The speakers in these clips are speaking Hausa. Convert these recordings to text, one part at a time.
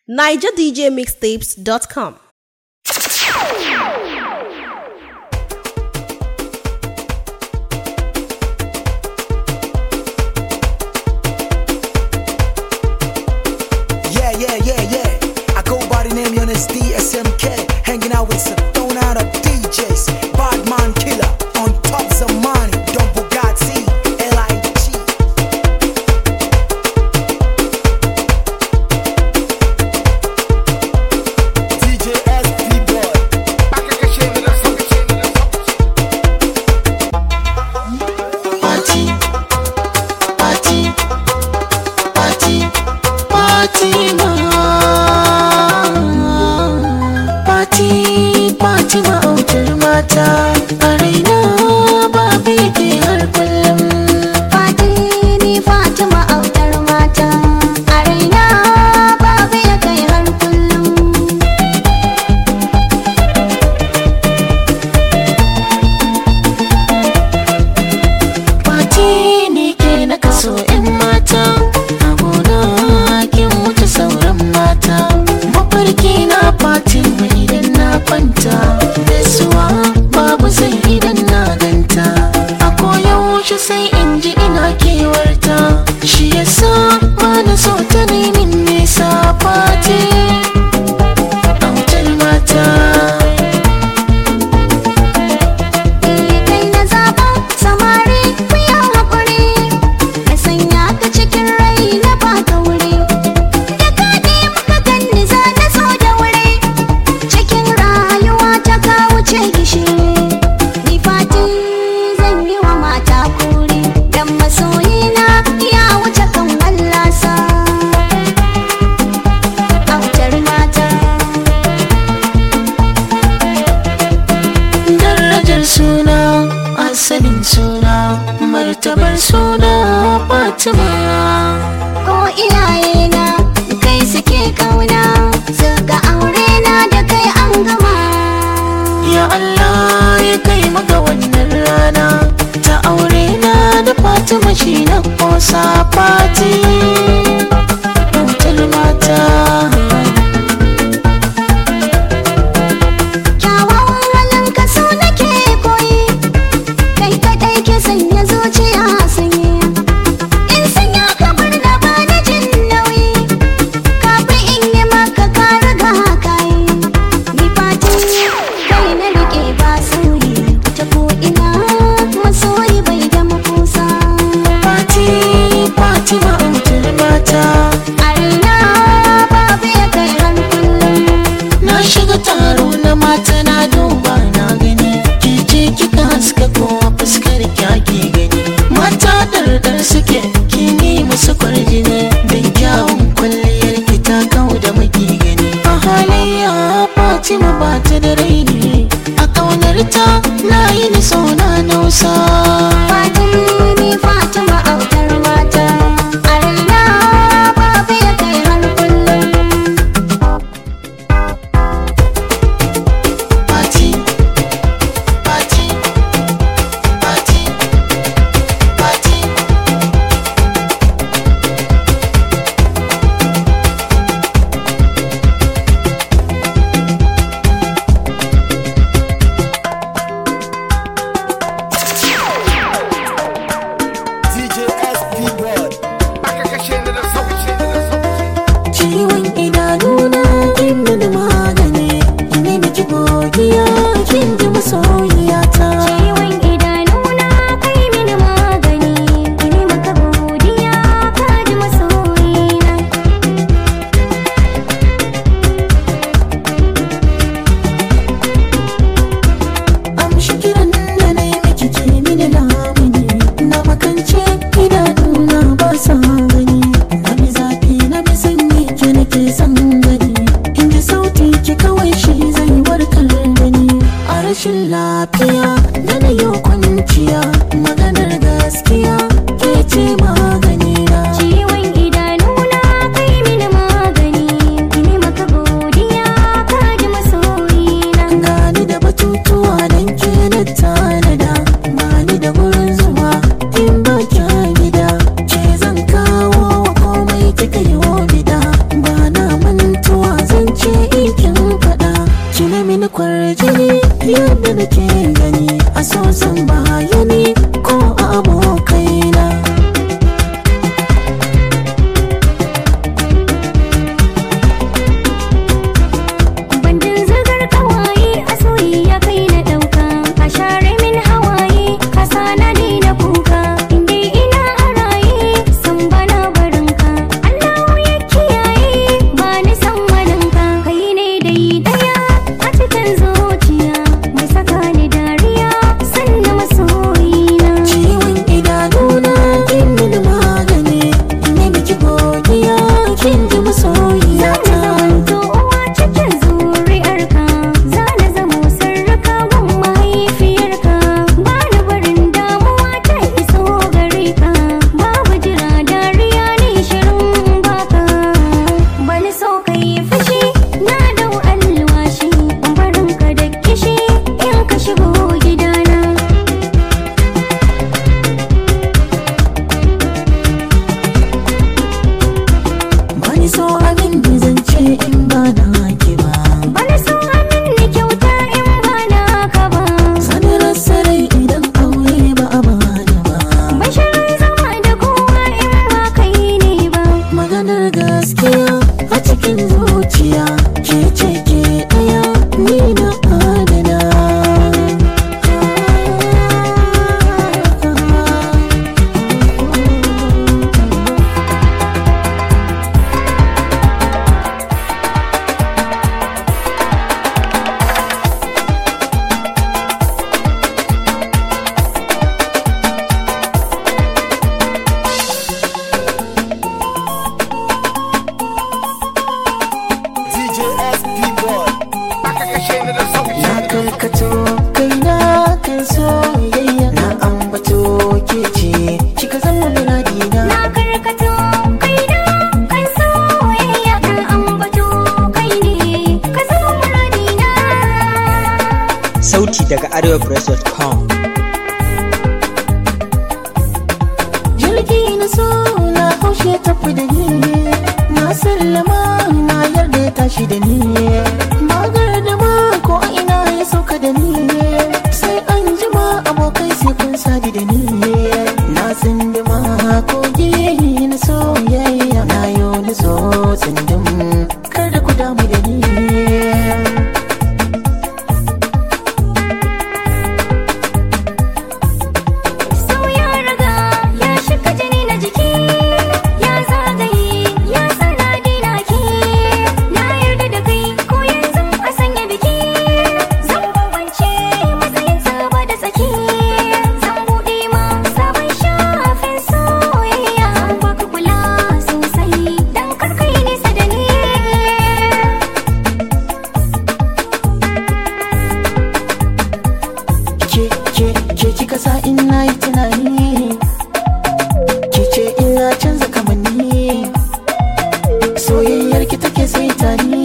nigerdjmixtapes.com. Yeah, yeah, yeah, yeah. I go by the name Yonis DSMK. Hanging out with some thrown out of DJs. Badman Killer on top Zamani. Don Bugatti. L.I.G. DJ SP Boy. Party, party, party, party ma. Party, party ma autar mata. A raina babu yake har kullum. Fati ni Fatima autar mata a raina babu ya kai har kullum Party ne ke na kaso 'yan mata. A gona kin wuce sauran mata. Mafarki na party mu idan na kwanta. Gaisuwa babu sai idan na ganta. A koyaushe sai in ji ina kewarta. Shi yasa ba na so ta min nisa party. Autar mata. Eh kai na zaba samari ku yi haƙuri na sanya ka cikin rai na baka wuri da kaɗi muka ganni za na so da wuri cikin rayuwa ta ka wuce gishiri ni fati zan yi wa mata kuri dan masoyina ya wuce kan wallasa autar mata darajar suna asalin suna martabar suna fatima ko iyayena kai suke kauna suka aure na da kai an gama ya allah ya kai maka wannan rana ta aure na da fatima shi na kosa fati bautar mata kyawawan halin ka so nake koyi kai kadai ke sanya zuciya sanyi in sanya ka bar da bani jin nauyi kafin in yi maka ka riga ka yi ni fati kai na rike ba sauyi ta ko ina masoyi bai da makusa fati fatima bautar mata a raina babu ya kai ran kullum na shiga taro na mata na duba na gani ke ce kika haska kowa fuskar kyaki gani mata dardar suke kini musu kwarjini don kyawun kwalliyar ki ta kau da maki gani a halayya fatima ba ta da raini a kaunar ta na yi ni so na nausa Fatimi Fatima autar mata a raina babu ya kai har kullum Party, party, party, party. DJ SP Boy. Ciwon idanuna kin mini magani ne miki godiya kin ji masoyiyata Ciwon idanuna kai mini magani Ini maka godiya ka ji masoyina amshi kiran da na yi miki ke mini lamuni na makance idanuna ba sa gani na bi zafi na bi sanyi ke nake son gani in ji sauti ki kawai shi zai warkar da ni a rashin lafiya da na yau kwanciya maganar gaskiya ke ce magani na Ciwon idanuna kai mini magani Ini maka godiya ka ji masoyina gani da batutuwa don ke na tanada ba ni da gurin zuwa in ba kya gida ke zan kawo wa komai kika yi bida ba na mantuwa yadda nake gani a so zan bayani ko a abokaina Bandin zagar kawaye a soyayya kai na ɗauka A share min hawaye ka sana ni na kuka Inda ina a raye san bana barinka Allah ya kiyaye ba ni san waninka Kai ne dai daya a cikin zuciya Mai saka ni dariya sannan masoyina ciwon idanuna kin mini magani ne miki godiya kin ji masoyiya Za na zamanto uwa cikin zuri'arka Za na zamo sarraka gun mahaifiyarka Ba ni barin damuwa ta iso gare ka Babu jira dariya ne shirin baka Bani so ka yi fushi na dau alwashi Barin ka da kishi in ka shigo gidana bani so abin da zan ce in ba na ki ba Bani so amin ni kyauta in ba na ka ba sani rasa rai idan aure ba a bani ba Bashirin zama da kowa in ba kai ne ba maganar gaskiya a cikin zuciya ke ce ke ɗaya ni na adana DJ SP Boy. Aka kashe ni da sauti. na karkato kaina kan soyayya na ambato ke ce kika zama muradina Na karkato kaina kan soyayya kan ambato kai ne ka zama muradina Sauti daga arewapress.com. jirgi na so na haushe tafi da ni na sallama na yarda ya tashi da ni magar da ma ko a ina ya sauka da ni sai an jima abokai sai kun sadi da ni na tsindima kogi na soyayya na yo na so tsindim kar da ku damu da ni So ya raga ya shiga jini na jiki ya zagaye ya sana dina ki na yarda da kai ko yanzu a sanya biki zan bambance matsayin saba da tsaki zan buɗe ma sabon shafin soyayya zan baka kula sosai dan karkai nisa da ni ke ke ke kika sa in na yi tunani ke ce ina canza kamanni soyayyar ki take sai tani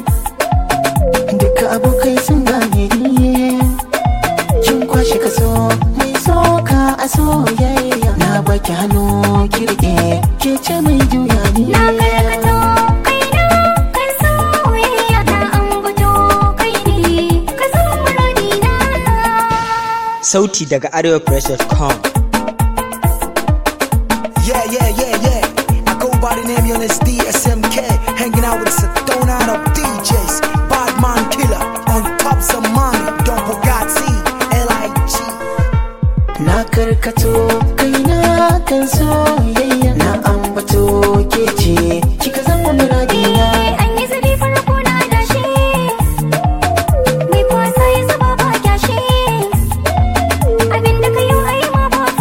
duka abokai sun gane ni kin kwashe kaso mai soka a soyayya na baki hannu kirke ke ce mai juya ni Na karkato kaina kan soyayya na ambato kai ne ka zama muradina Sauti daga arewapress.com. Yeah, yeah, yeah, yeah. I go by the name Yonis DSMK. Hanging out with Sedona of DJs. Badman Killer. On top some money. Don't Bugatti. L.I.G. na karkato kaina kan soyayya na ambato ke ce kika zama muradina An yi zabi farko na dashi Mai kwasa ya zuba ba kyashi Abin da ka yi ai ma ba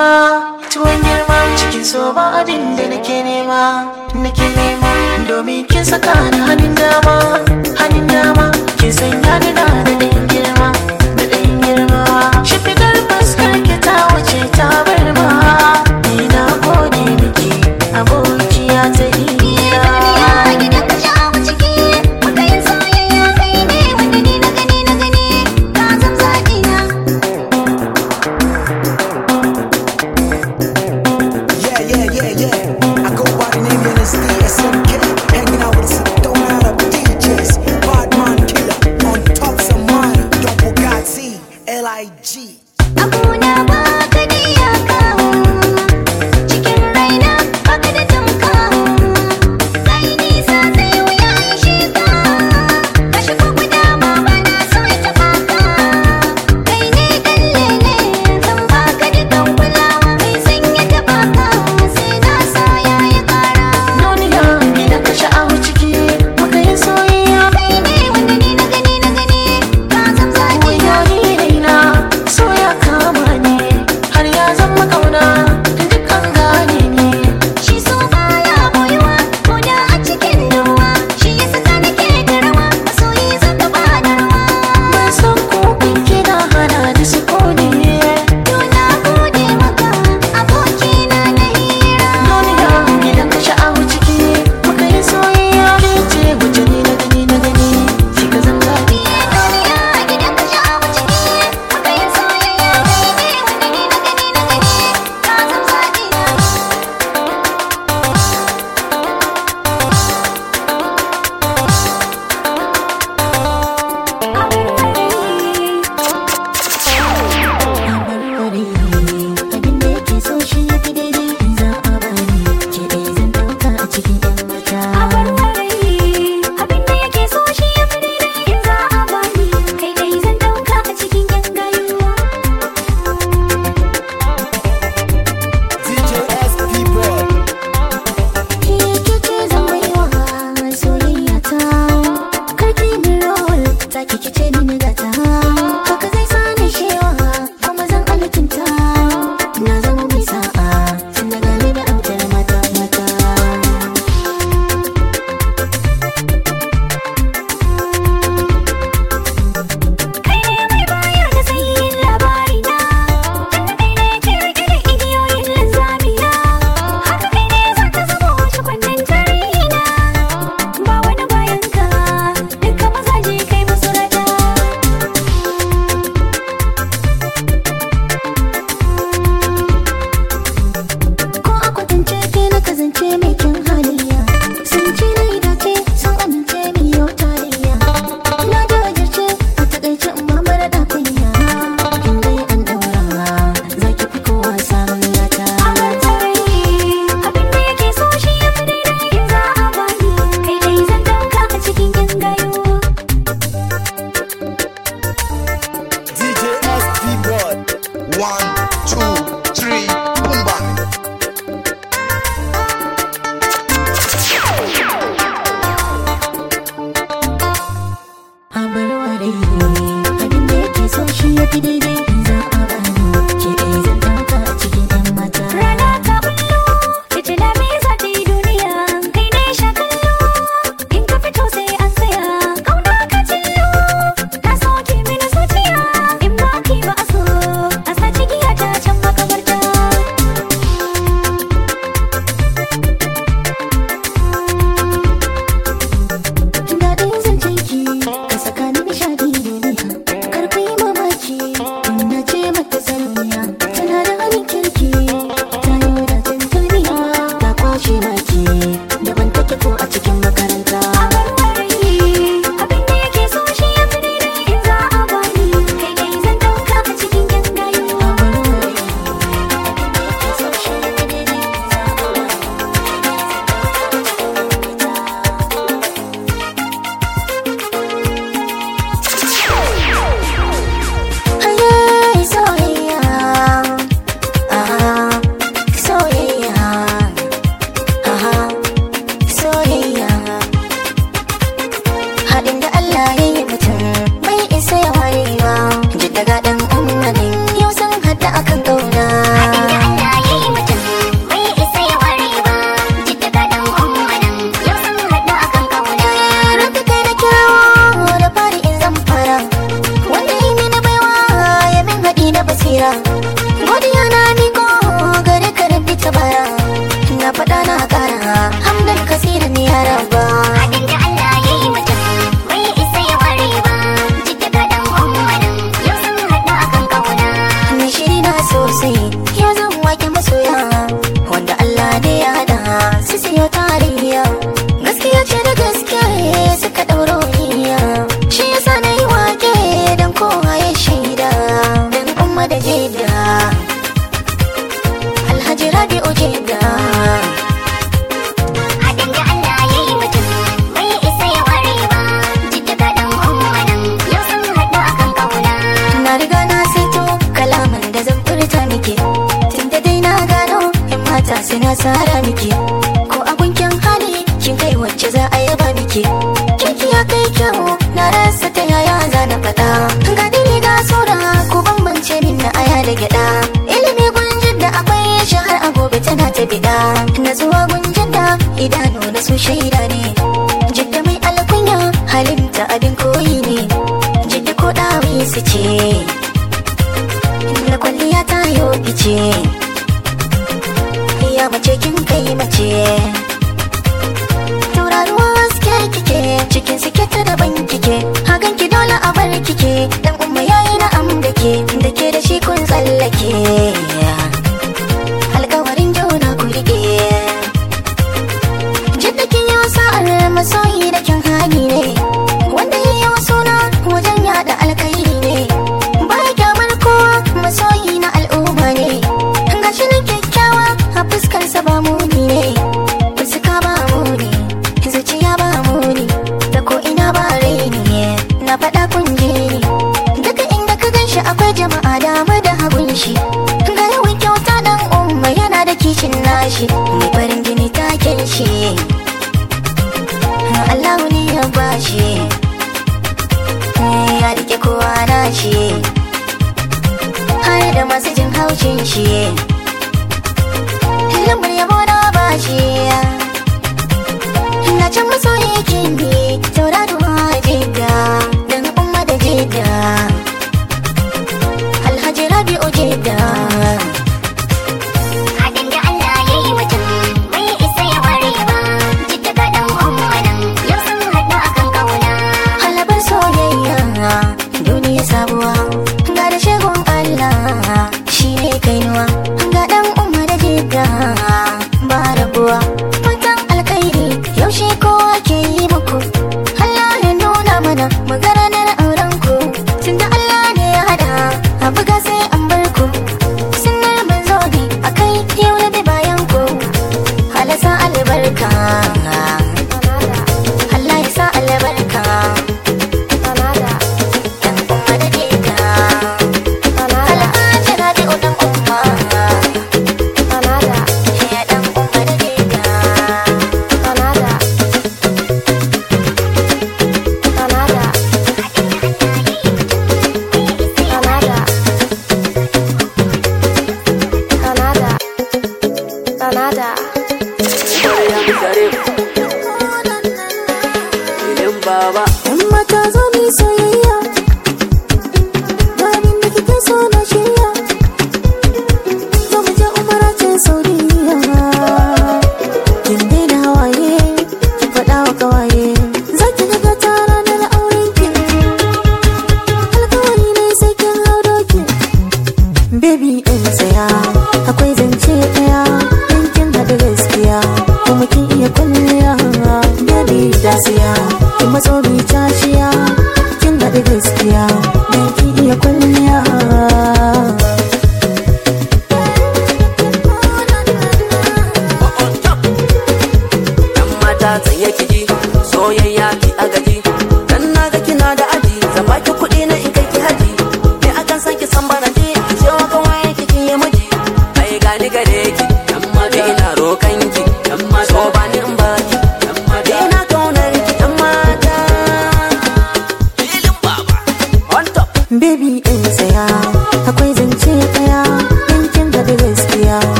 nema tuwon girma cikin so ba abin da nake nema nake nema domin kin saka ni hannun dama hannun dama kin sanya ni na da ɗayan girma da ɗayan girma shi fitar fuskar ki ta wuce ta bar ma ni na gode miki abokiya ta hira gidan ka sha'awa ciki muka yin soyayya kai ne wanda ni na gani na gani ka zam zaɓi na Yeah, yeah, yeah, yeah. I go by the name of this DSMK. Hanging out with some thrown out of DJs. Badman killer on top some money. Don't Bugatti, L-I-G. Abuna ba ka da iyaka cikin raina ba ka da tamka kai nisa sai wuya in shiga ka shigo guda ma ba na so ya taɓa ka kai ne kallele zan ba ka dukan kulawa mai sanya taɓa ka sai na sa ya yi ƙara Duniya gidan ka sha'awa ciki muka yi soyayya kai ne wanda ni na gani na gani ka zam zaɓi na Wayo ni raina so ya kama ni har ya zama kauna duk an gane ni Shi so baya boyuwa ko da a cikin ruwa shi ya saka nake da rawa masoyi zaka ba da rawa ban san ko kun kina hana da su kone to na gode maka abokina na hira Duniya gidan ka sha'awa ciki muka yi soyayya ke ce wace ni na gani na gani ki ka zan zaɓi duniya gidan ka sha'awa ciki muka yin soyayya kai ne wanda ni na gani na gani ka zam zaɓi na abin da yake so shi ya fi daidai in za a bani ke ɗaya zan ɗauka a cikin 'yan mata abin da yake so shi ya fi daidai in za a bani kai dai zan dauka a cikin yan gayuwa DJ SP Boy. Kike zan baiwa soyayya ta Karki min roll ta kike ce mini gata Haka zai sani shewa kuma zan alkinta Na zama mai sa'a tun da gani da autar mata mata kai ne mai bayar da sahihin labari na tunda kai ne ke rike da igiyoyin linzami na haka kai ne za ka zama wace kunnen tarihi na ba wani bayan ka duka mazaje kai musu rada Ko a kwatance ke na kasance mai kyan halayya Sun ce na yi dace sun amince mi yau tarayya Na jajirce a takaice in ma mara da kunya In dai an daura za ki fi kowa samun gata Amar tarihi abin da yake so shi ya fi daidai in za a bani kai dai zan dauka a cikin yan gayuwa DJ SP Boy. One, two, three, boom bang. A bar ware abin da yake so shi ya fi daidai in za a bani Ke ɗaya zan ɗauka a cikin 'yan mata Rana ta bullo, fitila me za ta yi duniya, kai ne sha kallo, in ka fito sai an tsaya, ƙauna ka cillo, ta soke mini zuciya, in ba ki ba a so, a sa cigiya ta can makabarta. basira godiya na miko gare ka rabbi tabara na faɗa na ƙara hamdan kasira ne ya raba Haɗin da Allah ya yi mutum bai isa ya ware ba Jidda ga ɗan umarin yau sun haɗu a kan ƙauna ni shiri na sosai ya zan wake masoya wanda Allah ne ya hada su siyo tarayya gaskiya ce da gaskiya suka ɗauro niyya shi yasa na yi wake don kowa ya shaida don umma da jeda alhaji rabi'u jeda Haɗin da Allah ya yi mutum bai isa ya ware ba Jidda ga ɗan umarin yau sun haɗu a kan ƙauna na riga na saito kalaman da zan furta miki tunda dai na gano in mata suna tsara miki ko abun kyan hali kin kai wacce za a yaba miki kirki ya kai kyau na rasa ta yaya za na faɗa ga dini ga sura ko bambance min na aya da gyaɗa ilimi gunjin da akwai shi har a gobe tana ta biɗa na zuwa gunjin da idanu na su shaida ne jidda mai alkunya halinta abin koyi ne jidda ko ɗawi su ce na kwalliya ta yo fice ya mace kin kai mace tauraruwa haske kike cikin suke ta daban kike hakan ki dole a bar kike dan umma yayi na am da ke da ke da shi kun tsallake alkawarin juna ku rike jidda kin yi sa'ar masoyi da kin hali ne wanda ya yi suna wajen yada alkhairi ne baya kyamar kowa masoyi na al'umma ne gashi nan kyakkyawa a fuskarsa ba muni ne fuska ba muni zuciya ba muni da ko ina ba raini ne na faɗa kun je ni duka inda ka gan shi akwai jama'a dama da hagun shi ga yawan kyauta dan umma yana da kishin nashi mai farin jini taken shi Allahu ne ya bashi ya rike kowa nashi har da masu jin haushin shi lambar yabo na bashi na can masoyi kindi tauraruwa jidda dan umma da jidda alhaji rabi'u jidda Haɗin da Allah ya yi mutum bai isa ya ware ba Jidda ga ɗan umarin yau sun haɗu a kan ƙauna halabar soyayya duniya sabuwa ga da shagon Allah shi ne kainuwa ga dan umma da jidda ba rabuwa fatan alkhairi yaushe kowa ke yi muku Allah ya nuna mana mu ga ranar auren ku tunda Allah ne ya hada a buga sai an bar ku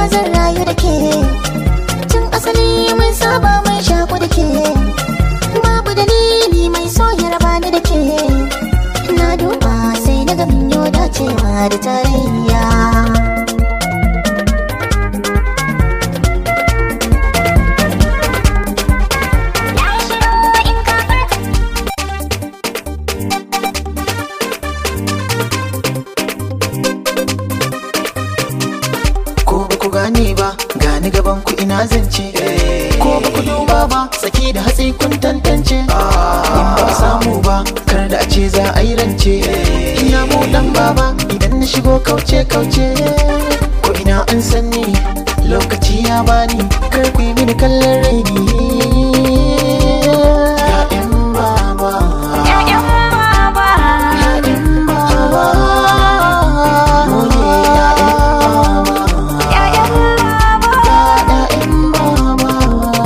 zan rayu da ke tun asali mun saba mai shaku da ke babu dalili mai so ya raba ni da ke na duba sai na ga min yau dacewa da tarayya Na yi shiru in ka farka ko ba ku gane ba gani gaban ku ina zance ko ba ku duba ba tsaki da hatsi kun tantance in ba a samu ba kar da a ce za a yi rance ina mu dan baba idan na shigo kauce kauce ko ina an sanni lokaci ya bani kar ku yi mini kallon raini ya'yan baba Ya'yan baba ya'yan baba mu ne ya'yan baba Ya'yan baba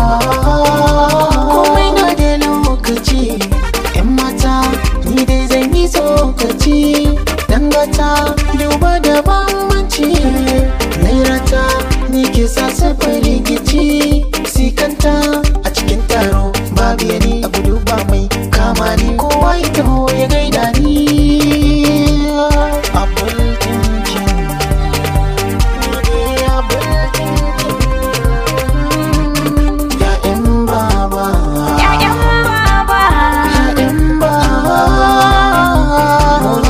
komai na da lokaci yan mata ni dai zan yi tsokaci dan gata duba da bambanci nairata ni ke sa safar rikici sikanta a cikin taro babu yani abu duba mai kama ni kowa ya taho ya gaida ni abul tinkin abul tinkin ya'yan baba Ya'yan baba ya'yan baba mu ne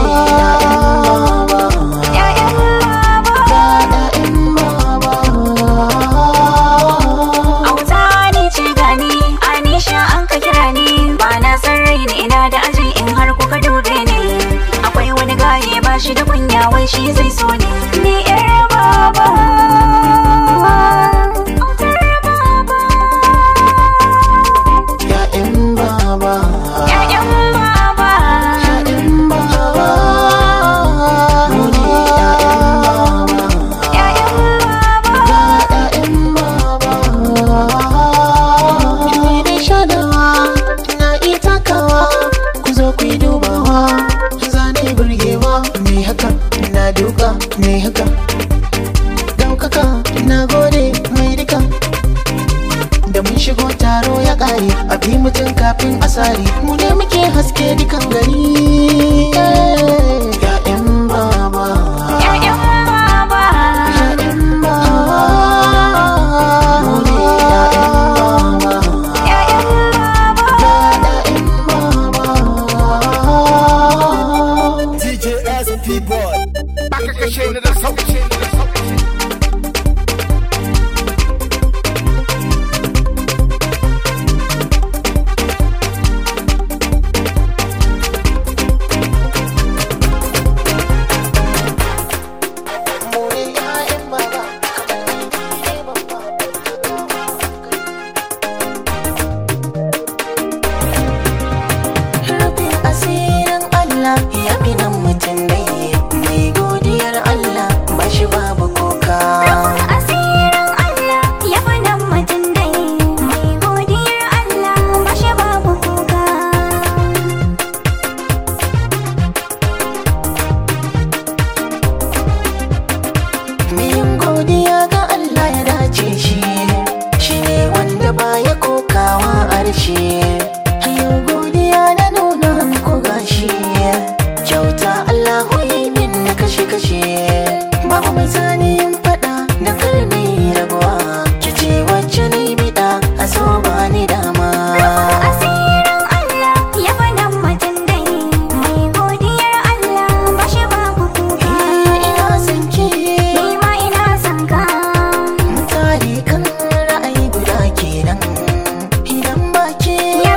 ya'yan baba Ya'yan baba Auta ni ce gani Anisha an ka kira ni ba na san rai ni ina da aji in har kuka dube ni akwai wani gaye ba shi da kunya wai shi zai so ni ni yar baba Autar baba ya'yan baba Ya'yan baba ya'yan baba mu ne ya'yan baba Ya'yan baba Ni dai shadawa na iya takawa ku zo ku yi dubawa zane burgewa me haka na duka me haka daukaka na gode mai duka da mun shigo taro ya kare a bi mutum kafin asari mu ne muke haske dukan gari ya'yan baba Ya'yan baba ya'yan baba mu ne ya'yan baba Ya'yan baba DJ SP Boy. Aka kashe ni da sauki. Rufin asirin Allah ya fi nan mutum dai mai godiyar Allah ba shi babu koka. Asirin Allah ya fi nan mutum dai mai godiyar Allah ba shi babu kuka. Miyin godiya ga Allah ya dace shi, shi ne wanda baya kokawa arshe. Yau godiya na nuna ko gashi, kyauta Allah yi min na kashe-kashe. Babu mai sani yin faɗa da karni rabuwa, kice wacce ni biɗa a so ba ni dama. Asirin Allah ya fi nan mutum dai mai godiyar Allah ba shi babu kuka. Ina son ki, Ni ma ina son ka. mutane kan ra'ayi guda kenan. Idan ba ke Ya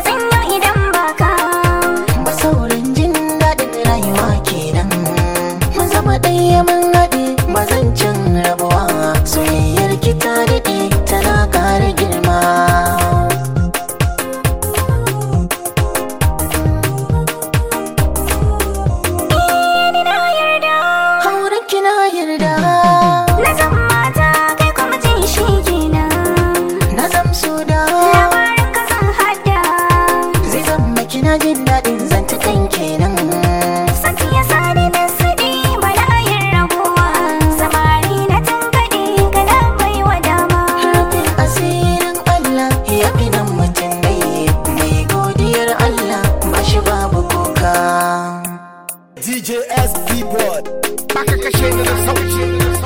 da sauci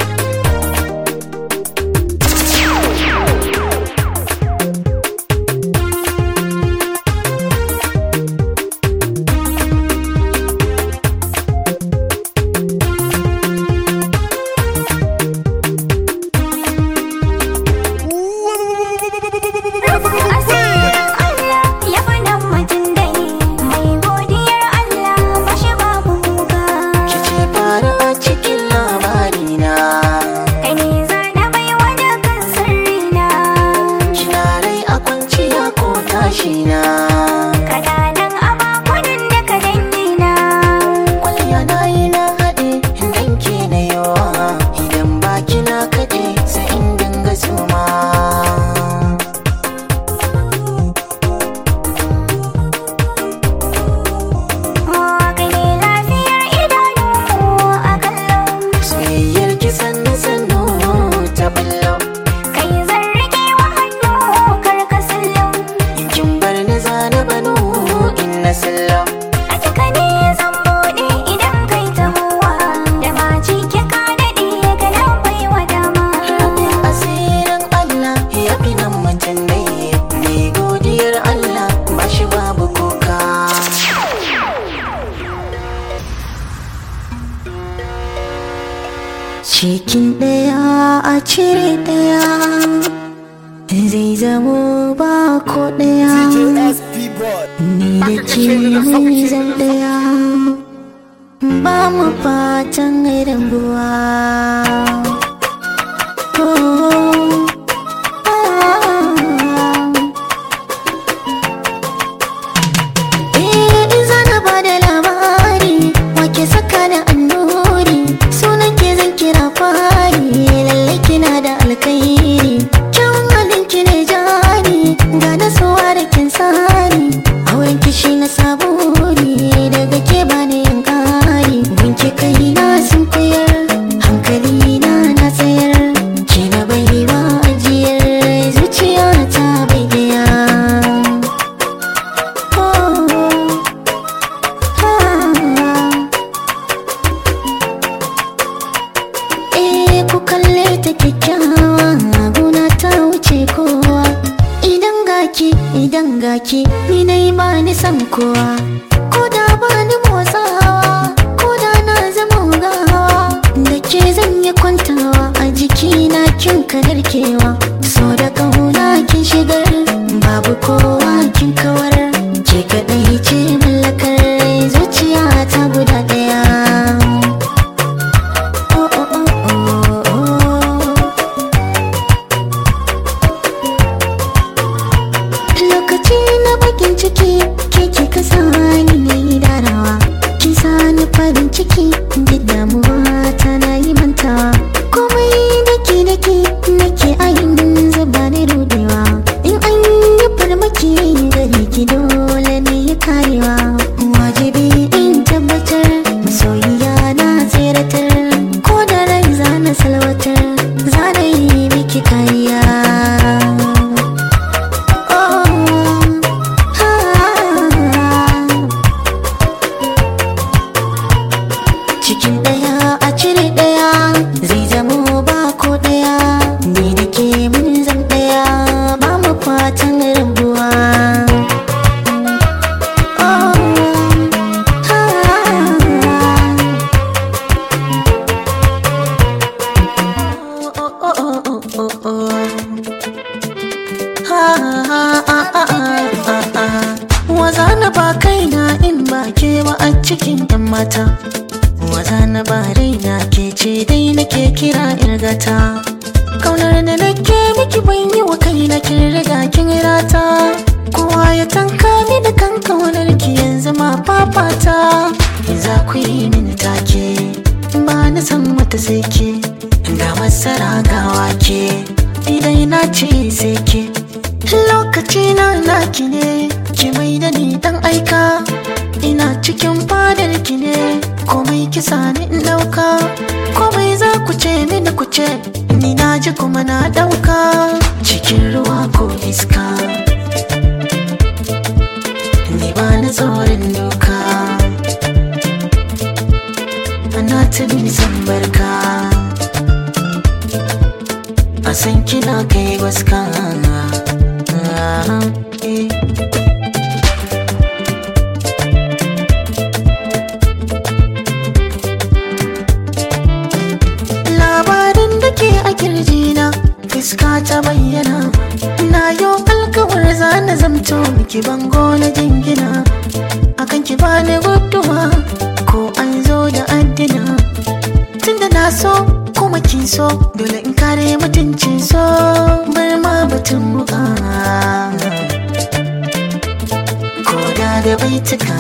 Ya faɗan mutum dai mai godiyar Allah bashi babu kuka. kice fara a cikin labarina Kai ne zana bai wani kan sirrina. kina rai a kwanciya ko tashina Kana nan a bakunan da ka dangina. kwalliya na yi na haɗe dan ke na yawa idan ba kina kaɗe sai in dinga suma Kai ne lafiyar idanu a kallon. soyayyar ki sannu sannu ta ballo Kai zan rike wa hannu kar ka sallo. in kin bar ni zana bano in na sallo A cika ne zan buɗe idan kai tahowa. Da ma cike ka daɗe ka nan bai wa dama. asirin Allah ya fi nan mutum dai mai godiyar Allah ba shi babu kuka cikin ɗaya a cire ɗaya zai zamo ba ko ɗaya DJSP boy. ni da ke mai zan ɗaya ba mu fatan rabuwa Oh, ah. Eh, zana ba da labari wake saka da annuri sunan ke zan kira fari lalle kina da alkairi kyawun halin ki ne jari ga da suwa da kin sari auren kishi na saburi daga ke ba ne yin kari gunki kai na sun koyar hankali na na tsayar ke na bai wa ajiyar zuciya ta bai daya Eh ku kalle ta kyakkyawa guna ta wuce kowa idan gaki idan gaki ni dai ba ni san kowa ko da ba ni motsawa ko da na zama gawa da ke zan yi kwantawa a jikina kin kadarkewa so da kauna kin shigar babu kowa kin kawar ke kadai ce mallakar zuciya ta guda daya Oh, oh, oh, oh, oh. lokaci na bakin ciki ke ki ka sani na yi darawa ki sani farin ciki duk damuwa ta na yi mantawa komai daki daki nake ayin zuba ni rudewa in an yi farmaki gare ki dole ne ya karewa wajibi in tabbatar masoyiya na tseratar ko da rai za na salwatar za na yi miki kariya cikin ɗaya a cire ɗaya zai zamo ba ko ɗaya ni da ke mun zan ɗaya ba mu fatan rabuwa Waza na ba kaina in ba ke ba a cikin 'yan mata Waza na ba raina ke ce dai nake kira irgata Kaunar da nake miki ban yi wa kaina kin riga kin rata Kowa ya tanka ni da kan kaunar ki yanzu ma fafata Za ku yi min take ba na san wata sai ke Ga masara ga wake idan na ce sai ke lokaci na naki ne ki mai da ni dan aika ina cikin fadar ki ne komai kisa ni in dauka komai za ku ce mini ku ce ni na ji kuma na dauka cikin ruwa ko iska ni ba na tsoron doka ana ta bin san barka san kina kai waska eh. labarin da ke a kirjina fuska ta bayyana na yo alkawar zana zamto miki bango na jingina akan ki bani guduwa ko an zo da addina tunda na so kuma kin so dole in kare mutuncin so bar ma batun muka ko da da baituka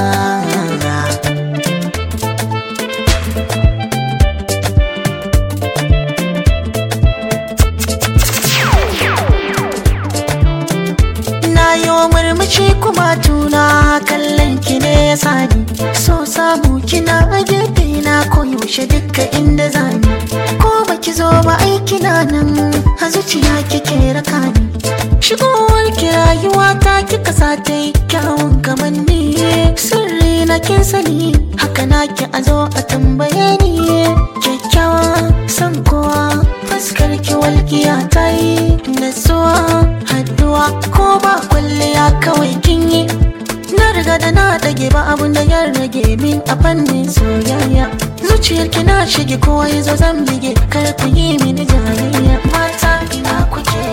na yi wa murmushi kuma tuna kallon ki ne ya sani so samu kina a gefe na koyaushe dukka inda zani ko baki zo ba aiki na nan a zuciya kike raka ni shigowar ki rayuwa ta kika sa ta yi kyawun kamanni sirri na kin sani haka na ki a zo a tambaye ni kyakkyawa san kowa fuskar ki walƙiya ta yi nasuwa haduwa ko ba kwalliya kawai kin yi na riga da na dage ba abun da ya rage min a fannin soyayya zuciyar ki na shige kowa ya zo zan bige kar ku yi mini jayayya mata ina kuke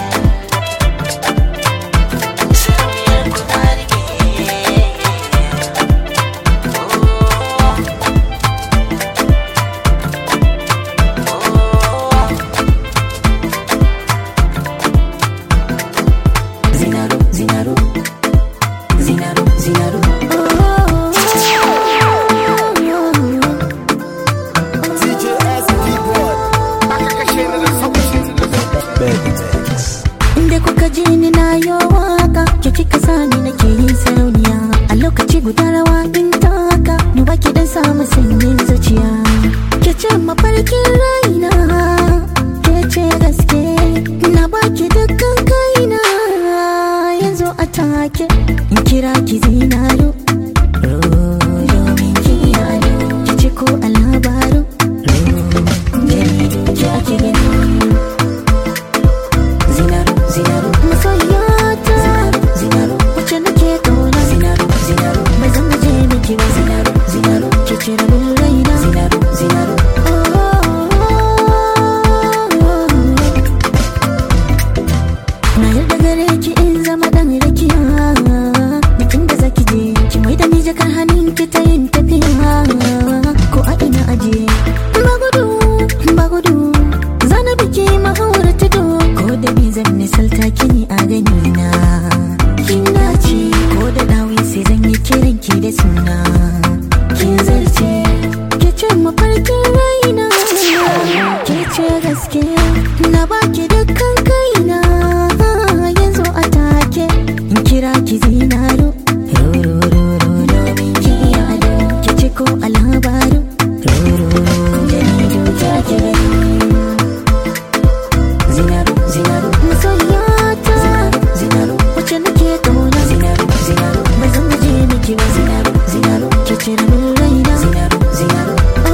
Sarauniyar ku na rike. Zinaru, Zinaru, Zinaru, Zinaru. Aka kashe ni da sauti. Inda kuka ji ni na yi waka ke kika sani nake yin sarauniya a lokaci guda rawa in taka duba ki dan samu sanyin zuciya ke ce mafarkin raina ke ce gaske na baki dukkan kaina yanzu a take in kira ki zinaro domin ki yado ki ce ko a labaru jaridu ki ake gani Zinaru, Zinaru Masoyiyata Zinaru Wacce nake kauna Zinaru, Zinaru Bai zan gaje miki ba Zinaru, Zinaru Ke ce rabin raina Zinaru, Zinaru Na yarda gare ki in zama dan rakiya Bikin da zaki je Ki mai da ni jakar hannun ki ta yin tafiya Ko a ina aje Ba gudu, ba gudu Zana biki mahawar tudu Ko da ni zan misalta kini a gani na Kin dace Ko da dawi sai zan yi kiran ki da suna Kin zarce Ke ce mafarkin raina Ke ce gaske Na baki dukkan kaina Yanzu a take In kira ki zinaro domin ki yado Ke ce ko a labaru Jaridu ki ake gani Zinaru, Zinaru Masoyiyata Zinaru Wacce nake kauna Zinaru, Zinaru Bai zan gaje miki ba Zinaru, Zinaru Ke ce rabin raina Zinaru, Zinaru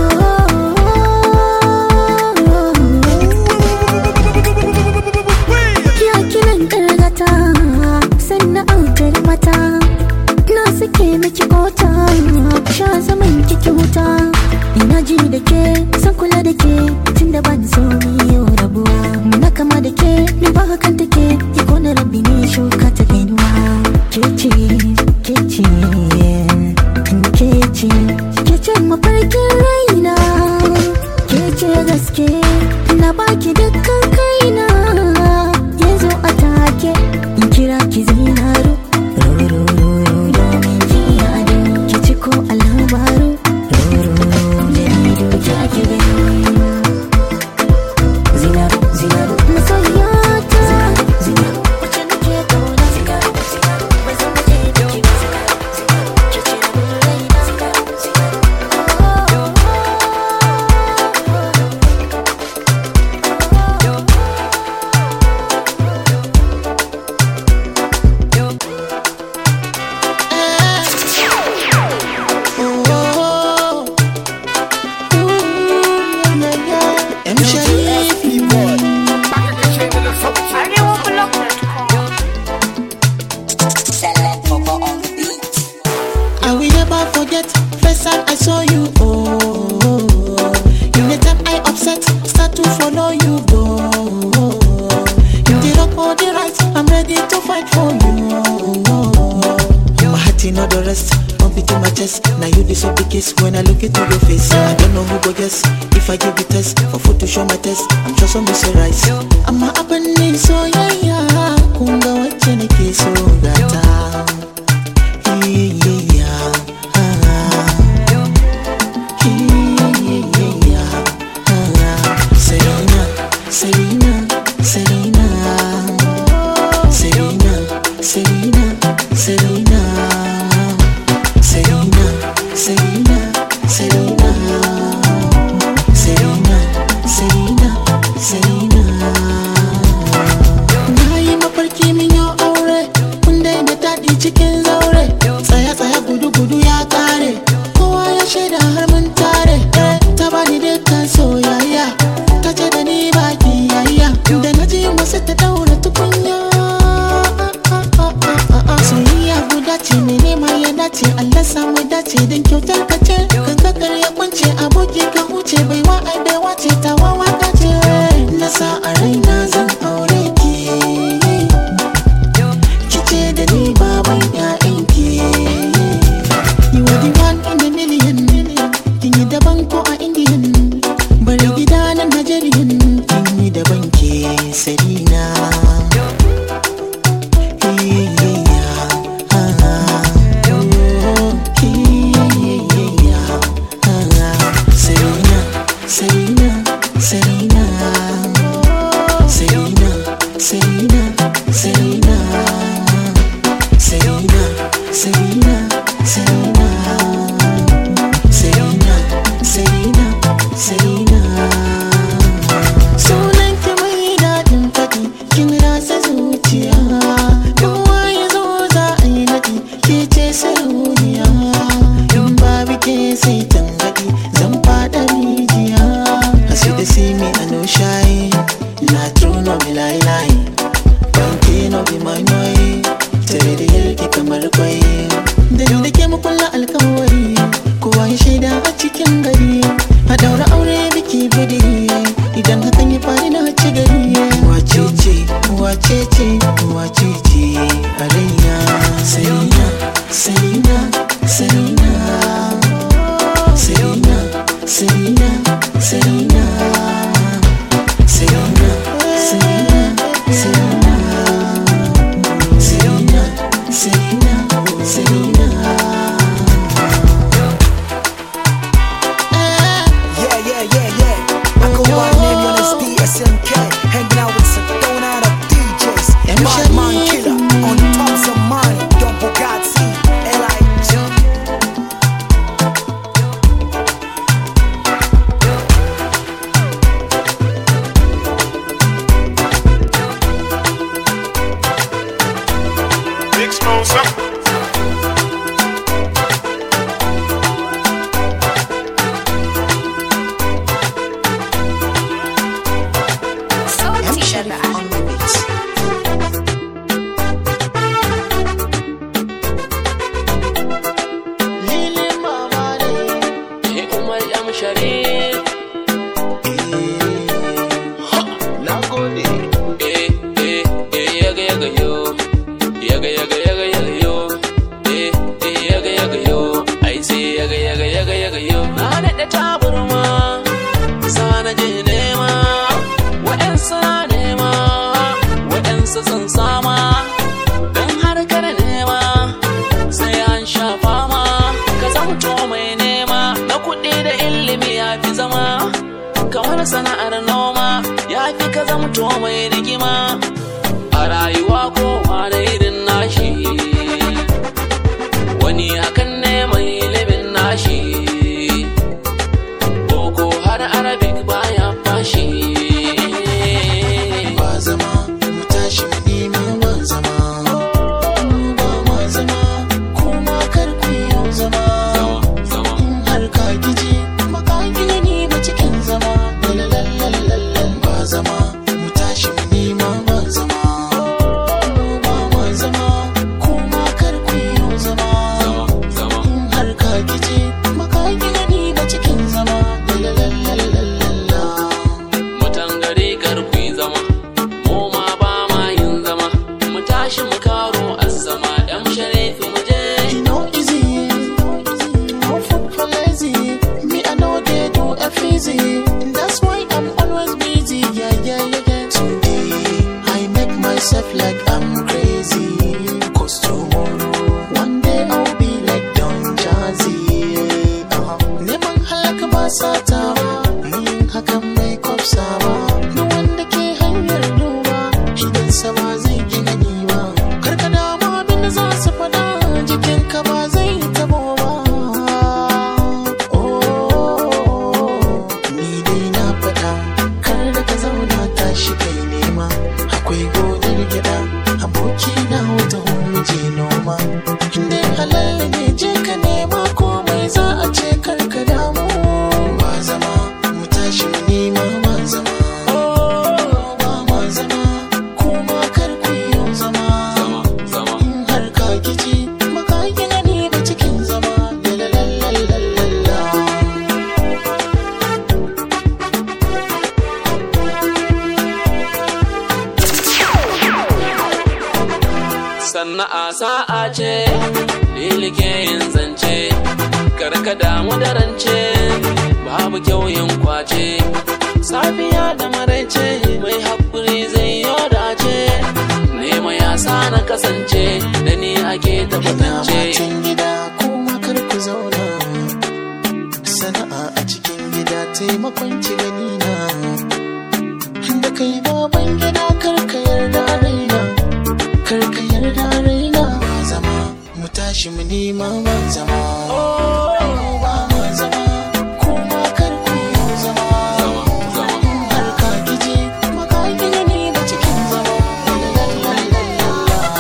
Kiya kinan ƙargata Sannan autar mata Na suke miki kota Sha zaman kiki wuta Ina ji da ke San kula da ke Tunda ban so ni yau rabuwa Muna kama da ke Ni ba hakan take Ya kona rabbi ne shuka ta gainuwa Ke ce Ke ce Ke ce Ke ce mafarkin raina Ke ce gaske Na baki dukkan kaina Yanzu a take In kira ki zinaru domin ki yado Ki ci ko a labaru Jaridu ki ake gani Zinaru, Zinaru Masoyiyata Zinaru Wacce nake kauna Zinaru, Zinaru Bai zan gaje miki ba Zinaru, Zinaru Ke ce rabin raina Zinaru, Zinaru guess if I give you test for food to show my test I'm just on Mr. Rice amma abin ne soyayya kun ga wacce nake so gata yeah, ah. Selena, Selena, Selena, Selena, Selena, Selena, Selena, Selena, Selena, Selena, Selena, Selena. Na yi mafarki min yau aure, kun daina daɗi cikin zaure. Tsaya tsaya gudu gudu ya kare, kowa ya shaida har mun tare. Eh, Ta bani dukkan soyayya, ta ce da ni baki yayya. Da na ji wasu ta daura tukunya. Soyayya guda ce mai nema ya dace, Allah samu dace don kyautar ka ce. Kan kakar ya kunce aboki ka huce baiwa ai baiwa ce ta wawa ka ce. Na sa a raina zan aure ki. Kice da ni baban ƴaƴanki You are the one in the million Kin yi daban ko a Indian Bari gida na Nigerian Kin yi daban ke Selena Selena, Selena, Selena Selena, Selena, Selena, Selena, Selena, Selena, Selena, Selena, Selena. Sunan ki mai daɗin faɗi, kin rasa zuciya. Kowa ya zo za a yi naɗi, ke ce sarauniya. In babu ke sai tangaɗi, zan faɗa rijiya. As you dey see me, I no shy. Na true no be lie lie. Banki no be my noy. Tare da yarki kamar kwai. Da ni da ke mu kulla alkawari. Kowa ya shaida a cikin gari. A daura aure biki bidi. Idan hakan ya faru na ci gari. Wace ce, wace ce, wace ce a raina. Selena, Selena, Selena. Selena, Selena, Selena. Selena, Selena, Selena. Selena, Selena, Selena. Yeah, yeah, yeah, yeah. I go by the name on this DSMK. Hanging out with Sedona out of DJs. M. Batman Shani. Killer. On top some money. Don't Bugatti. L.I.J. Big Smosa. Lili mama ne. Umar M. Sharif. Na gode. Eh, eh, eh, yaga yaga yo. Yaga yaga yaga yaga yo. Eh, eh, yaga yaga yo. Ai sai yaga yaga yaga yaga yo. Na daɗe taburma. Sa na je nema. Waɗansu na nema. Waɗansu sun sama. Dan harkar nema. Sai an sha fama. Ka zamto mai nema. Na kuɗi da ilimi ya fi zama. kamar sana'ar noma ya fi ka zamto mai rigima a rayuwa kowa da irin nashi wani akan neman ilimin nashi boko har arabic baya fashi Ba zama, mu tashi mu nemi ba zama. Mu ba ma zama, kuma kar ku yi zama. zama In har ka giji, ba ka gina ni ba cikin zama. Lalalalalalal. Ba zama, mu tashi mu nemi ba zama. Mu ba ma sana'a sa'a ce lilike yin zance karka damu da rance babu kyau yin kwace safiya da maraice mai haƙuri zai yi dace nema ya sa na kasance da ni ake Ina tabbatance matan gida kuma kar ku zauna Sana'a a cikin gida taimakon ci gani na Da kai baban gida kar ka yarda raina Kar ka yarda raina Zama mu tashi mu nema ma zama Ba ma zama kuma kar ku zama Har ka gije maka gida ni da cikin zama Lalalala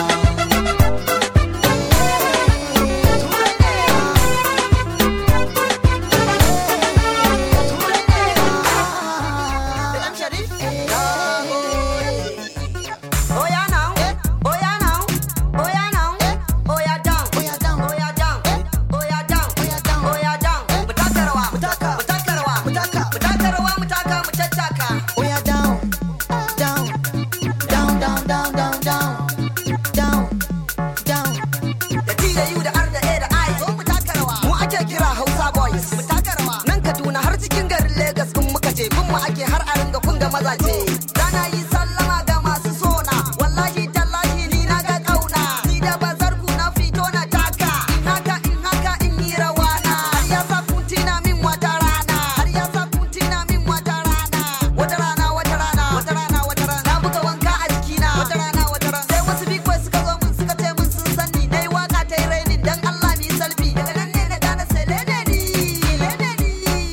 Oh yeah now, oh yeah now, oh yeah now, oh yeah down, oh yeah down, oh yeah down, oh yeah down, oh yeah down, oh yeah down. Mutaka rawa, mutaka, mutaka rawa, mutaka, mutaka rawa, mutaka, muchachaka. Oh yeah, down, down, down, down, down, down, down, down, down. Da T da U da R da A da I, zo mu taka rawa. Mu ake kira Hausa boys, mu taka rawa. Nan Kaduna har cikin garin Lagos in muka je, bin mu ake har a ringa kun ga mazaje. Rana yi sallama ga masu sona, wallahi tallahi ni na ga kauna. Ni da bazar ku na fito na taka, in haka in haka in yi rawana. Har ya sa kun tina min wata rana, har ya sa kun tina min wata rana. Wata rana wata rana, wata rana wata rana. Na buga wanka a jikina, wata rana wata rana. Sai wasu big boys suka zo mun suka ce mun sun san ni. Nayi waka ta yi rainin dan Allah ni salfi. Daga nan ne na gane sai lene ni, lene ni.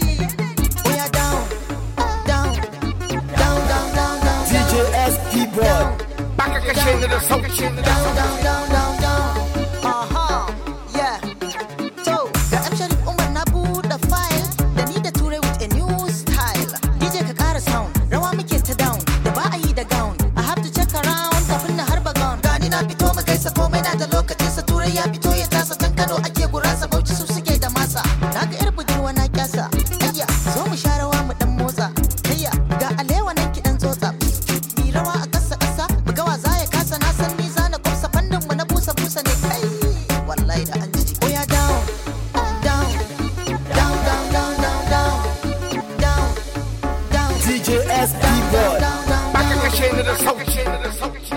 Oh yeah, down, down, down, down, down, down, DJ SP Boy. Baka kashe ni da sauki. down, down, down, down, down. Aha, yeah. So, da M Sharif Umar na buɗe file da ni da Ture with a new style. DJ ka ƙara sound, rawa muke ta down, da ba a yi da gown. I have to check around kafin na harba gown. Gani na fito mu gaisa komai na da lokacin sa Ture ya fito ya tasa can Kano ake gurasa Bauchi su suke da masa. Na ga yar budurwa na kyasa. Ayya, zo mu sha rawa mu dan motsa. Ayya, ga alewa nan ki dan tsotsa. Mi rawa a ƙasa ƙasa, mu ga wa za ya kasa na san ni za na kwafsa fannin mu na busa busa ne kai. Wallahi da an ji. Oh yeah, down, down, down, down, down, down, down, down, down. DJ SP Boy. Down, down, Baka down. kashe ni da sauki.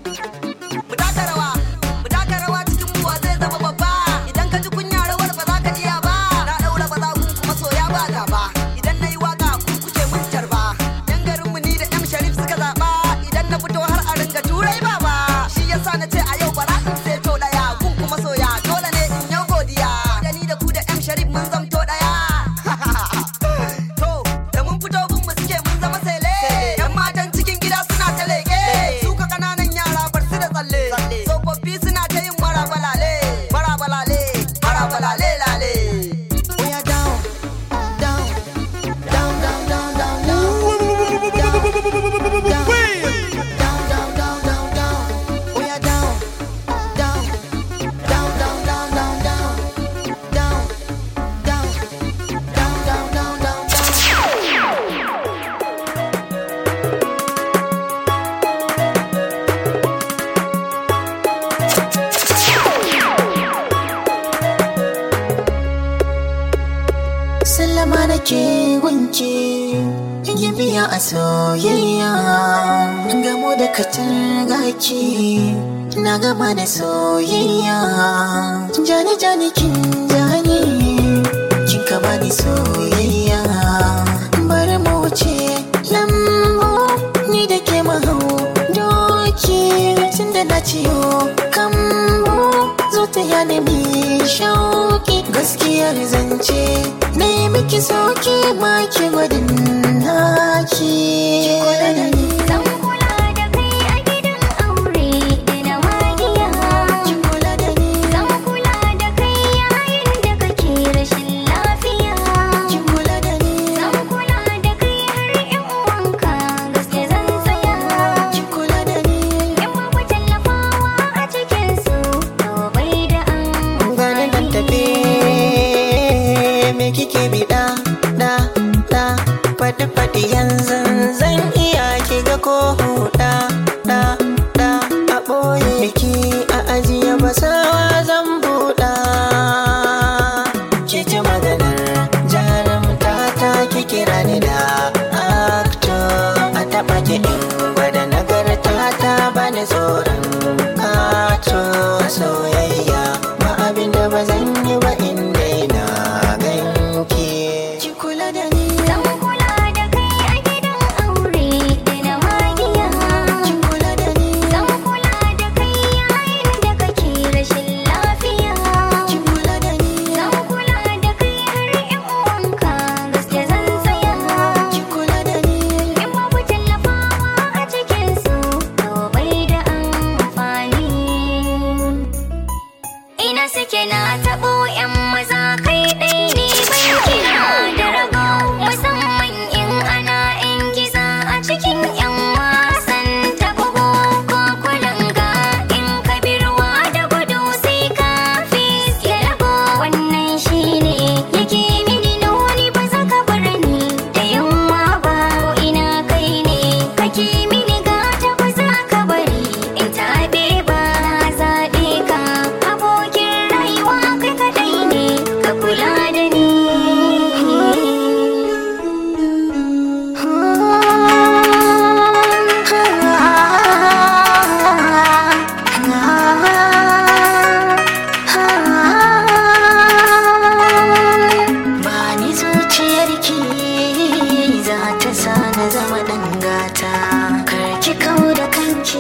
Mu taka rawa, mu taka rawa cikin buwa zai zama babba. Idan ka ji kunya rawar ba za ka iya ba. Na daura ba za ku kuma soya ba gaba. Idan na yi waka ku kuke mun tarba. Yan garin mu ni da M Sharif suka zaɓa. Idan na fito har a ringa turai baba. Shi yasa na ce a yau bara in seto ɗaya. Kun kuma soya dole ne in yau godiya. Da ni da ku da M Sharif mun zamto ɗaya. To, da mun fito gun mu suke mun zama sele. Yan matan cikin gida suna ta leƙe. Suka ƙananan yara bar su da tsalle. Tsofaffi suna ta yin marabalale. Marabalale, marabalale lale. Oh yeah, down, down, down, down, down, down, down. Down, down, down, down, down. Oh yeah, down, down, down, down, down, down, down. Down, down, down, down, down, down, down. Sallama nake gunki yin biya a soyayya gamo da katar gaki na gaba da soyayya jani jani kin jani kin kama ni soyayya bari mu wuce lambu ni da ke mahau doki tun da na ciyo kambu zo ta yana mi shauki gaskiyar zance na yi miki sauki maki gwadin naki kula da ni Zan kula da kai a gidan aure da na magiya. ki kula da ni Zan kula da kai yayin da kake rashin lafiya. ki kula da ni Zan kula da kai har ƴan uwanka gaske zan tsaya. ki kula da ni In babu tallafawa a cikin su to bai da gani nan tafe me kike bi da da da faɗi faɗi yanzu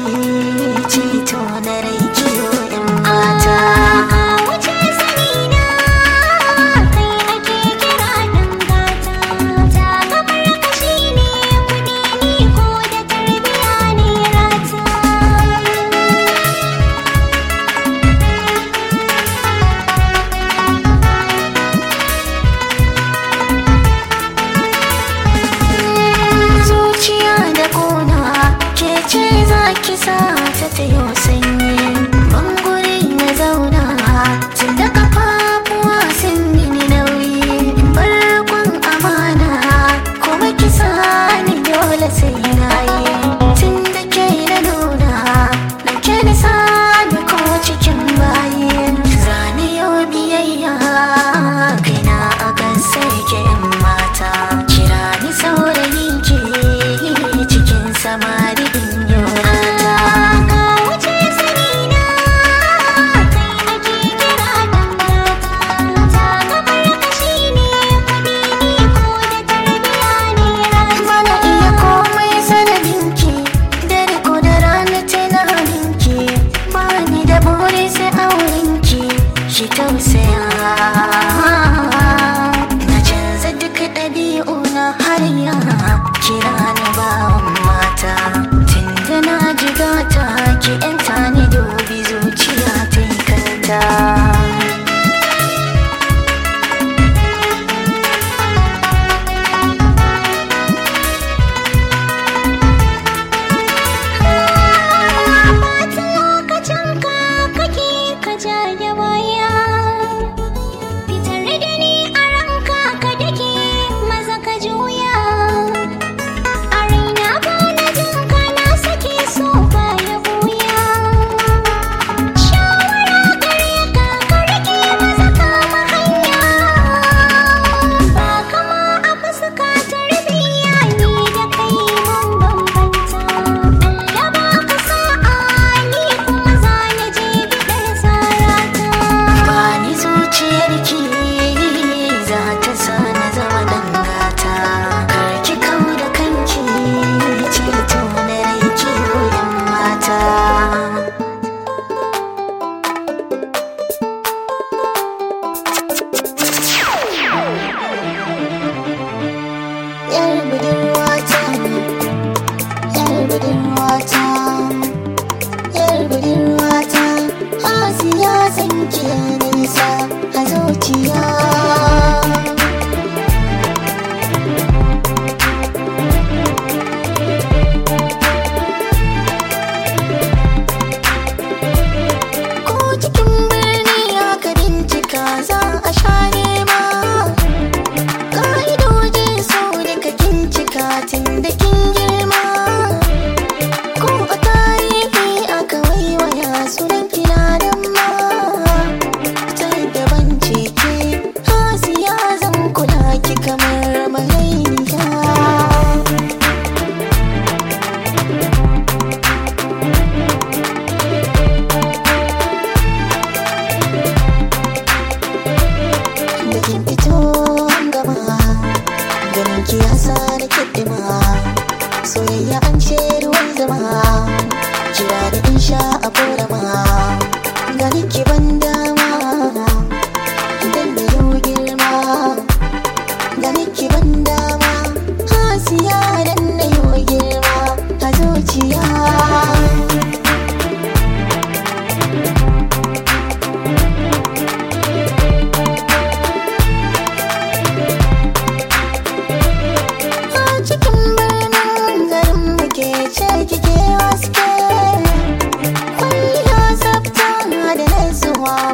ceto na rai kiyo yan mata wuce sani na kai ake kira dan gata ta gabar kashi ne kuɗi ni ko da tarbiya ne rata zuciya da kona ke ce za ki sa ta tayo sanyi bangure na zauna tun da kafafuwa sun mini nauyi barkon amana kuma ki ni dole sai na yi tun da ke na nuna ɗauke ni sani ko cikin bayi zane yau biyayya kaina akan sai ke yan mata kira ni saurayin ke cikin samari in yorata ka wuce sani na kai ake kira dan gata ta gabar kashi ne kuɗi ni ko da tarbiya ne rata mana iya komai sanadinki dare ko da rana tunaninki ba ni da buri sai aurenki shi tausaya na canza duk ɗabi'u na har ya kira ni bawan mata tun da na jigata ki yanta ni dubi zuciya ta yi kanta Bata lokacin ka kake ka jaye waya Fitar da ni a ranka ka dake maza ka juya A raina ba na jin ka na sake so ba ya buya Shawara gare ka ka rike maza kama hanya Ba kama a fuska tarbiya ni da kai mun bambanta Allah ba ka sa'a ni kuma za na je gidan sarata Bani zuciyarki za ta sa na zama dangata Karki kau da kanki ceto na rai kiyo yan mata Yar budurwata, yar budurwata yar budurwata Asiya sanke nisa a zuciya Ko cikin birni aka bincika za a sha nema Ka'idojin so duka kin cika tun da kin girma Ko a tarihi aka waiwaya sunan kina nan ma Ta daban ce ke hasiya zan kula ki kamar malainiya da kin fito gaba ganin ki ya sa da kiɗima soyayya an ce ruwan zama kira da in sha a korama ganin ki ban dama idan da yau girma ganin ki ban dama hasiya dan da yau girma a zuciya a cikin birnin garin muke ce kike haske kwalliya tsafta da nasuwa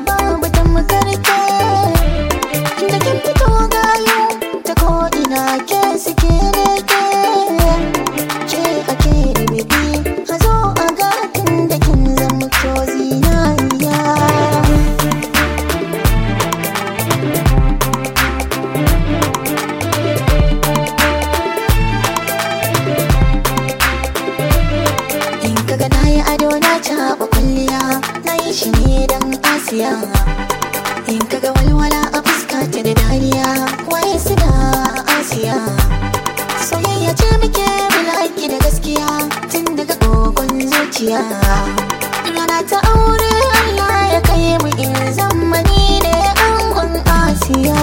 asiya rana ta aure Allah ya kai mu in zamani ne angon asiya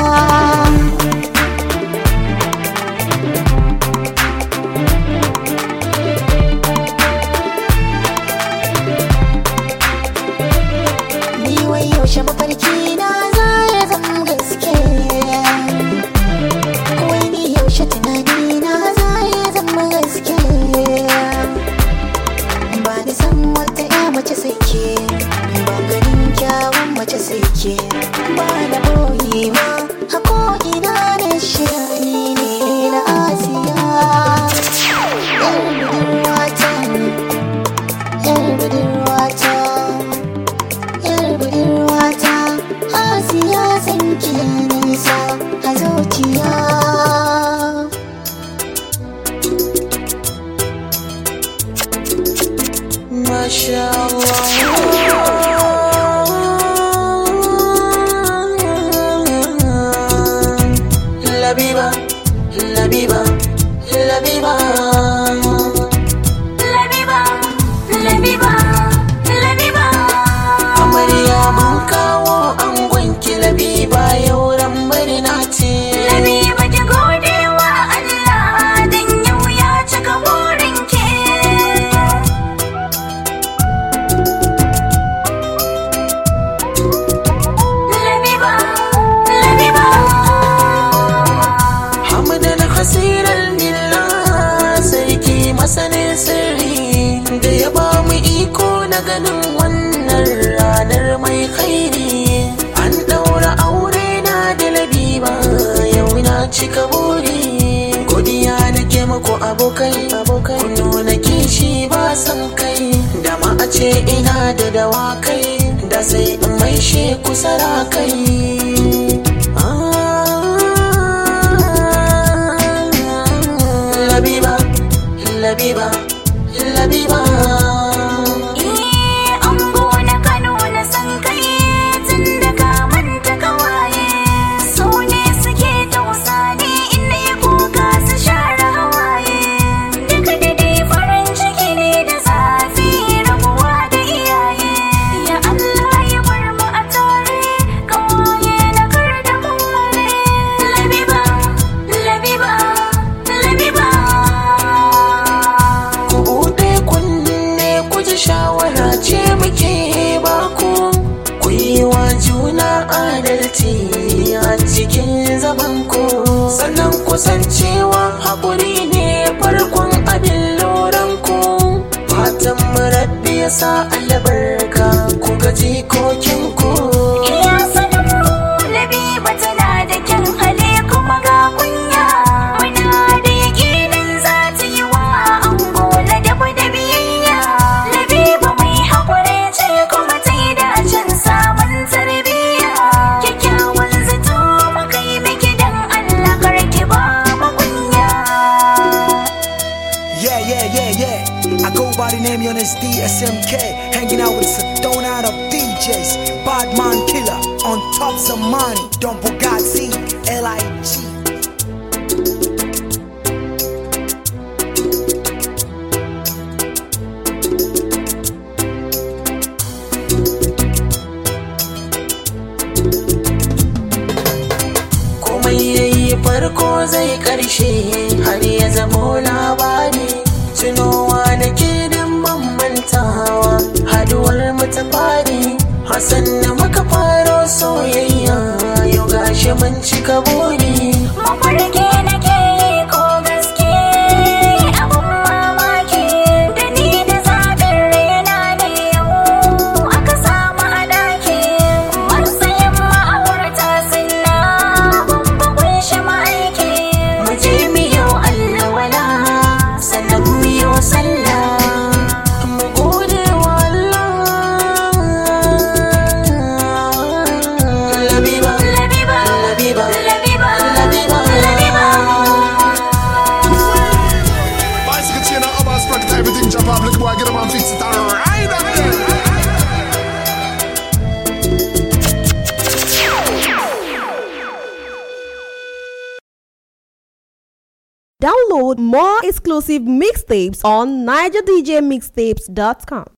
ni wai yaushe mafarki na za ya zama gaske wai ni yaushe tunani na za ya zama gaske ba ni san wata ya mace sai ke ba ganin kyawun mace sai ke ba na boye ma hako ina na shirani ne na asiya yar budurwata yar budurwata yar budurwata asiya san ki nisa a zuciya Masha Allah Labiba, Labiba, Labiba Labiba, Labiba, Labiba. Amarya mun kawo angonki Labiba yau ran murna ce Labiba ki gode wa Allah dan yau ya cika burinki. Labiba, Labiba. Hamdan hasiran lillah sarki masanin sirri da ya ba mu iko na ganin wannan ranar mai khairi an daura aure na da labiba yau na cika buri godiya nake muku abokai abokai ku nuna kishi ba san kai da ma a ce ina da dawakai da sai in maishe ku sarakai Labiba, Labiba, Labiba. Eh, ango na Kano na san kai tun da ka manta kawaye. Su ne suke tausa ni in na yi kuka su share hawaye. Duka da dai farin ciki ne da zafi rabuwa da iyaye. Ya Allah ya bar mu a tare, kawaye na kar da mu ware. Labiba, Labiba, Labiba. Ku buɗe kunne ku ji shawara ce muke baku. Ku yi wa juna adalci a cikin zaman ku. Sannan kusan cewa haƙuri ne farkon abin loran ku. Fatan murabbi ya sa albarka ku ga jikokin ku. Iya sanin mu Labiba tana da kyan hali kuma ga kunya Muna da yakinin za ta yi wa ango ladabu da biyayya Labiba mai haƙuri ce kuma ta yi dacin samun tarbiyya Kyakkyawan zato muka yi miki dan Allah karki ba mu kunya Yeah, yeah, yeah, yeah. I go by the name Jonas DSMK, hanging out with Sedona out of DJs. Badman Killer, on top of money. Don't Bugatti, L.I.G. komai yayi farko zai karshe har ya zamo labari tunowa da ke dan mantawa haduwar mu ta fari hasan da muka faro soyayya yau gashi mun cika buri Mafarki nake yi ko gaske abun mamaki da ni da zaɓin raina ne yau aka samu a ɗaki matsayin ma'aurata sunna babba kunshi ma'aiki mu je mu yau Allah wala sannan mu yau sallah mu gode wa Allah Labiba Labiba Labiba Labiba Labiba Labiba Bicycle chain and Abbas bracket, everything jump up. Look boy, get them and fix it. Alright, up there. Download more exclusive mixtapes on nigerdjmixtapes.com.